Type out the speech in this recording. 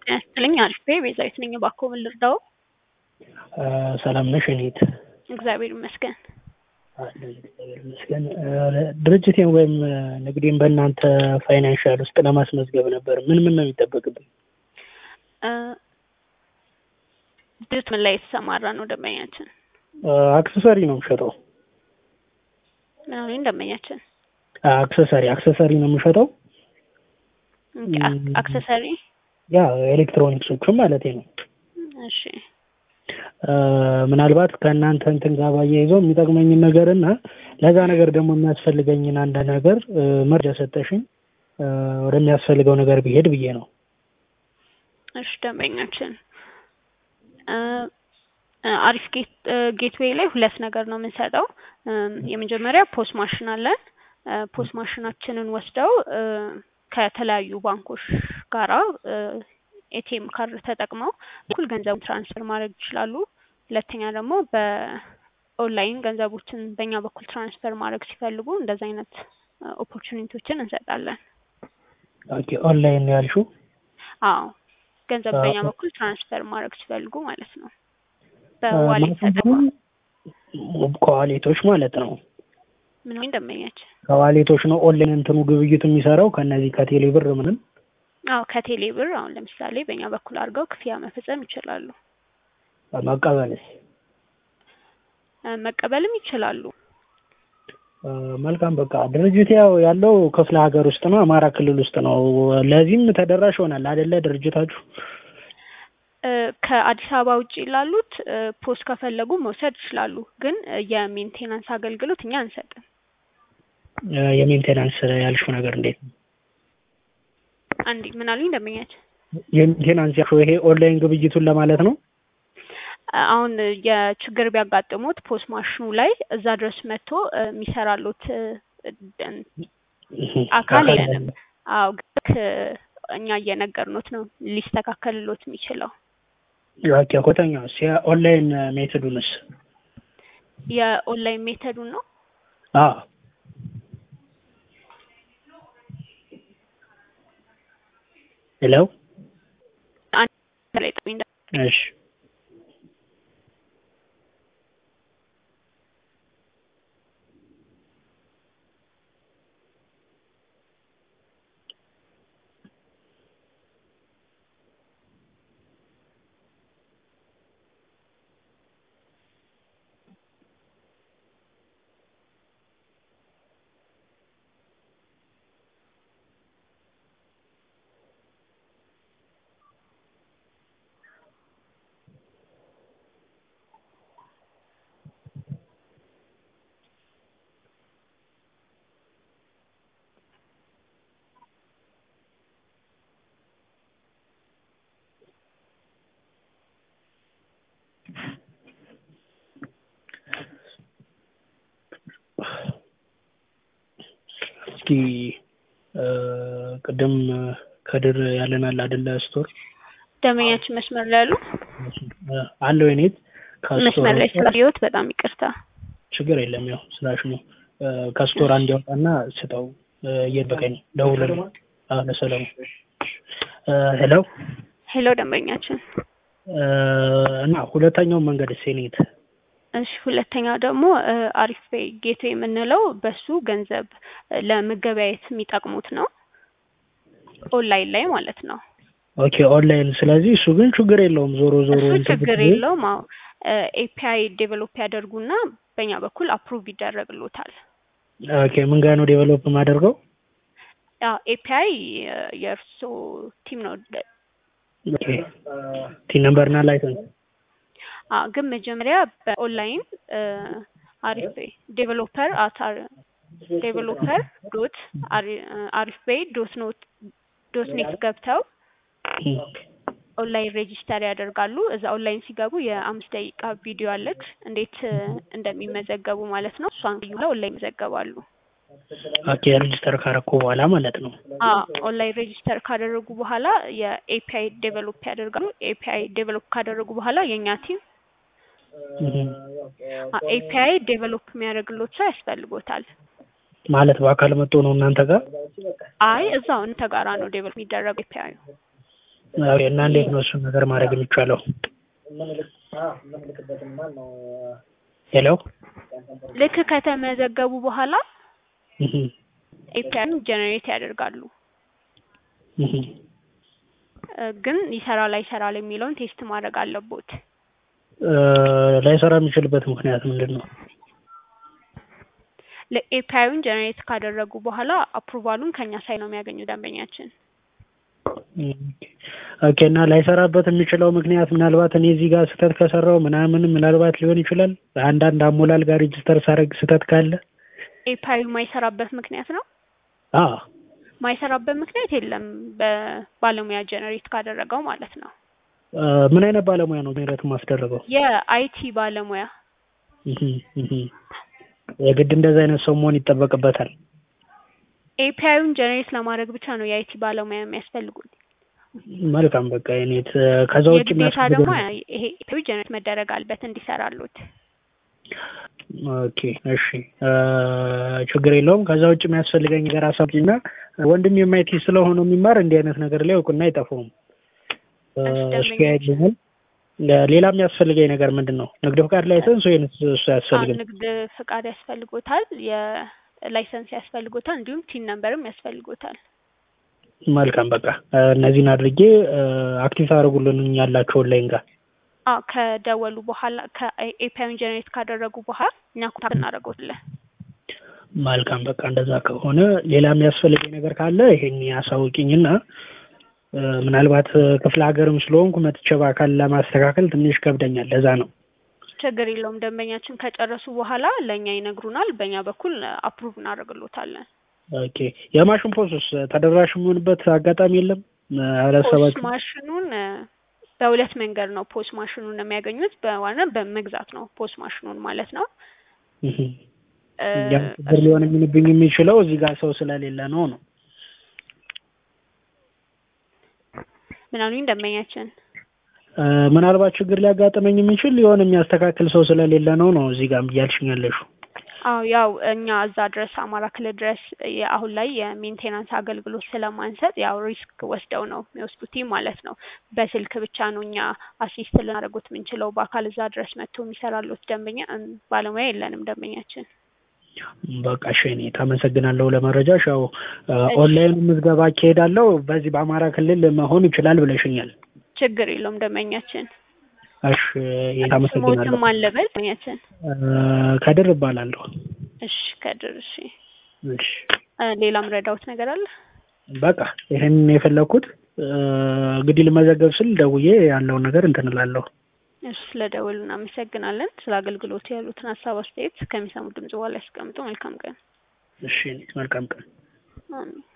ጤና ይስጥልኝ አሪፍ ቤዛዊት ነኝ። እባክዎ ምን ልርዳዎ? ሰላም ነሽ እኔት? እግዚአብሔር ይመስገን። አለሁኝ እግዚአብሔር ይመስገን። ድርጅቴን ወይም ንግዴን በእናንተ ፋይናንሻል ውስጥ ለማስመዝገብ ነበር። ምን ምን ነው የሚጠበቅብኝ? ድርጅት ምን ላይ የተሰማራ ነው ደንበኛችን? አክሰሰሪ ነው የምሸጠው። ምን አሉኝ ደንበኛችን? አክሰሰሪ አክሰሰሪ ነው የምሸጠው። ኦኬ፣ አክ- አክሰሰሪ ያ ኤሌክትሮኒክሶቹም ማለት ነው። እሺ ምናልባት ከእናንተ እንትን ጋር ባያይዘው የሚጠቅመኝን ነገር እና ለዛ ነገር ደግሞ የሚያስፈልገኝን አንድ ነገር መርጃ ሰጠሽኝ ወደሚያስፈልገው ነገር ቢሄድ ብዬ ነው። እሺ ደንበኛችን እ አሪፍ ጌት ጌትዌይ ላይ ሁለት ነገር ነው የምንሰጠው። የመጀመሪያ ፖስ ማሽን አለን። ፖስ ማሽናችንን ወስደው ከተለያዩ ባንኮች ጋራ ኤቲኤም ካርድ ተጠቅመው እኩል ገንዘቡን ትራንስፈር ማድረግ ይችላሉ። ሁለተኛ ደግሞ በኦንላይን ገንዘቦችን በእኛ በኩል ትራንስፈር ማድረግ ሲፈልጉ እንደዚ አይነት ኦፖርቹኒቲዎችን እንሰጣለን። ኦኬ ኦንላይን ነው ያልሽው? አዎ ገንዘብ በእኛ በኩል ትራንስፈር ማድረግ ሲፈልጉ ማለት ነው። ማለት በዋሌት ተጠቅመው ከዋሌቶች ማለት ነው። ምን ወይ ደንበኛችን? ከዋሌቶች ነው ኦንላይን እንትኑ ግብይቱ የሚሰራው ከነዚህ ከቴሌ ብር ምንም አዎ ከቴሌ ብር አሁን ለምሳሌ በእኛ በኩል አድርገው ክፍያ መፈጸም ይችላሉ። መቀበልስ? መቀበልም ይችላሉ። መልካም በቃ ድርጅት ያው ያለው ክፍለ ሀገር ውስጥ ነው፣ አማራ ክልል ውስጥ ነው። ለዚህም ተደራሽ ይሆናል አይደለ ድርጅታችሁ? ከአዲስ አበባ ውጭ ላሉት ፖስት ከፈለጉ መውሰድ ይችላሉ። ግን የሜንቴናንስ አገልግሎት እኛ አንሰጥም። የሜንቴናንስ ያልሽው ነገር እንዴት ነው? አንዴ ምን አሉኝ ደንበኛችን? የሜንቴናንስ ያልሽው ይሄ ኦንላይን ግብይቱን ለማለት ነው? አሁን የችግር ቢያጋጥሙት ፖስት ማሽኑ ላይ እዛ ድረስ መጥቶ የሚሰራሉት አካል የለንም። አዎ ግን እኛ እየነገርኖት ነው ሊስተካከልሎት የሚችለው። ኦኬ ኮተኛውስ የኦንላይን ሜትዱንስ? የኦንላይን ሜተዱን ነው። አዎ ሄሎ አንድ ላይ ጥሩኝ እሺ እስኪ ቅድም ከድር ያለናል አይደለ ስቶር ደንበኛችን መስመር ላይ ያሉ አለው የኔት መስመር ላይ ስላየሁት በጣም ይቅርታ። ችግር የለም ያው ስላሽ ነው ከስቶር አንድ ያውጣና ስጠው እየጠበቀኝ ደውልልኝ ለሰለሙ ሄሎ ሄሎ ደንበኛችን እና ሁለተኛው መንገድ ሴኔት እሺ ሁለተኛው ደግሞ አሪፍ ፔይ ጌቶ የምንለው በሱ ገንዘብ ለመገበያየት የሚጠቅሙት ነው። ኦንላይን ላይ ማለት ነው። ኦኬ ኦንላይን። ስለዚህ እሱ ግን ችግር የለውም ዞሮ ዞሮ እሱ እንትን ችግር ብትይ- የለውም። አዎ ኤፒአይ ዴቨሎፕ ያደርጉና በእኛ በኩል አፕሩቭ ይደረግሎታል። ኦኬ ምን ጋር ነው ዴቨሎፕ የማደርገው? ያው ኤፒአይ የእርሶ ቲም ነው ኦኬ ቲን ነምበር እና ላይሰንስ አዎ ግን መጀመሪያ በኦንላይን አሪፍ ቤይ ዴቨሎፐር አት ዴቨሎፐር ዶት አሪፍ ቤይ ዶት ኖት ዶት ኔት ገብተው ኦንላይን ሬጂስተር ያደርጋሉ። እዛ ኦንላይን ሲገቡ የአምስት ደቂቃ ቪዲዮ አለች እንዴት እንደሚመዘገቡ ማለት ነው። እሷን ዩ ኦንላይን ይመዘገባሉ። ኦኬ ሬጅስተር ካረኩ በኋላ ማለት ነው። አዎ ኦንላይን ሬጂስተር ካደረጉ በኋላ የኤፒአይ ዴቨሎፕ ያደርጋሉ። ኤፒአይ ዴቨሎፕ ካደረጉ በኋላ የእኛ ቲም ኤፒአይ ዴቨሎፕ የሚያደርግሎት ሰው ያስፈልጎታል። ማለት በአካል መጥቶ ነው እናንተ ጋር? አይ እዛው እንተ ጋራ ነው ዴቨሎፕ የሚደረገው ኤፒአይ ኦኬ፣ እና እንዴት ነው እሱን ነገር ማድረግ የሚቻለው? ሄሎ ልክ ከተመዘገቡ በኋላ እህ ኤፒአይን ጀነሬት ያደርጋሉ። እህ እ ግን ይሰራል አይሰራል የሚለውን ቴስት ማድረግ አለቦት። እ ላይሰራ የሚችልበት ምክንያት ምንድን ነው? ለኤፒአይን ጀነሬት ካደረጉ በኋላ አፕሩቫሉን ከኛ ሳይ ነው የሚያገኙ ደንበኛችን። ኦኬ እና ላይሰራበት የሚችለው ምክንያት ምናልባት እኔ እዚህ ጋር ስህተት ከሰራው ምናምን ምናልባት ሊሆን ይችላል። አንዳንድ አሞላል ጋር ሬጅስተር ሳደርግ ስህተት ካለ ኤፒአዩ ማይሰራበት ምክንያት ነው አ ማይሰራበት ምክንያት የለም። በባለሙያ ጀነሬት ካደረገው ማለት ነው። እ ምን አይነት ባለሙያ ነው ምህረት ማስደረገው? የአይቲ ባለሙያ እህ እህ የግድ እንደዚህ አይነት ሰው መሆን ይጠበቅበታል። ኤፒአዩን ጀነሬት ለማድረግ ብቻ ነው የአይቲ ባለሙያ የሚያስፈልጉት። መልካም በቃ የኔት ከዛ ውጭ የግዴታ ደግሞ የሚያስፈልገው ይሄ ኤፒአዩ ጀነሬት መደረግ አለበት እንዲሰራሉት። ኦኬ እሺ እ ችግር የለውም። ከዛ ውጭ የሚያስፈልገኝ ነገር አሳብኝና ወንድም የማይቲ ስለሆነ የሚማር እንዲህ አይነት ነገር ላይ እውቅና አይጠፋውም። እ እሺ፣ እሱ ያይልኛል። ሌላ የሚያስፈልገኝ ነገር ምንድን ነው? ንግድ ፍቃድ ላይሰንስ ወይም እሱ አዎ አያስፈልግም? ንግድ ፍቃድ ያስፈልጎታል፣ የላይሰንስ ያስፈልጎታል፣ እንዲሁም ቲን ነምበርም ያስፈልጎታል። መልካም በቃ እ እነዚህን አድርጌ እ አክቲቭ ታደርጉልን ያላችሁ ኦንላይን ጋር አዎ ከደወሉ በኋላ ከኤፒአይን ጀነሬት ካደረጉ በኋላ እኛ ኮንታክት እናደርገዋለን። መልካም በቃ እንደዛ ከሆነ ሌላ የሚያስፈልገኝ ነገር ካለ ይሄን ያሳውቂኝና እ ምናልባት ክፍለ ሀገርም ስለሆንኩ መጥቼ በአካል ለማስተካከል ትንሽ ከብደኛል። ለዛ ነው። ችግር የለውም። ደንበኛችን ከጨረሱ በኋላ ለእኛ ይነግሩናል። በእኛ በኩል አፕሩቭ እናደርግሎታለን። ኦኬ የማሽን ፖስስ ተደራሽ የሚሆንበት አጋጣሚ የለም? እ ፖስ አላሰባችሁም? ማሽኑን እ በሁለት መንገድ ነው ፖስ ማሽኑን የሚያገኙት። በዋና በመግዛት ነው ፖስ ማሽኑን ማለት ነው። እህ እ ያ ችግር ሊሆን የሚንብኝ የሚችለው እዚህ ጋር ሰው ስለሌለ ነው ነው ምን አሉኝ ደንበኛችን? እ ምናልባት ችግር ሊያጋጥመኝ የሚችል የሆነ የሚያስተካክል ሰው ስለሌለ ነው ነው እዚህ ጋር እያልሽኝ ያለሽው። አዎ ያው እኛ እዛ ድረስ አማራ ክልል ድረስ የ- አሁን ላይ የሜንቴናንስ አገልግሎት ስለማንሰጥ ያው ሪስክ ወስደው ነው የሚወስዱት ማለት ነው። በስልክ ብቻ ነው እኛ አሲስት ልናደርጉት የምንችለው። በአካል እዛ ድረስ መጥቶ የሚሰራሉት ደንበኛ እም፣ ባለሙያ የለንም ደንበኛችን። በቃ እሺ እኔ ታመሰግናለሁ ለመረጃሽ። ያው እ ኦንላይን ምዝገባ አካሄዳለሁ በዚህ በአማራ ክልል መሆን ይችላል ብለሽኛል። ችግር የለውም ደንበኛችን። እሺ ታመሰግናለሁ። ስሞትም አለበል ደንበኛችን። እ ከድር እባላለሁ። እሺ ከድር እሺ። እሺ እ ሌላም ረዳውት ነገር አለ? በቃ ይሄን የፈለኩት እ እንግዲህ ልመዘገብ ስል ደውዬ ያለውን ነገር እንትን እላለሁ። እሺ ስለደወሉ እናመሰግናለን። ስለ አገልግሎቱ ያሉትን ሀሳብ አስተያየት ከሚሰሙ ድምጽ በኋላ ያስቀምጡ። መልካም ቀን። እሺ መልካም ቀን። አሜን።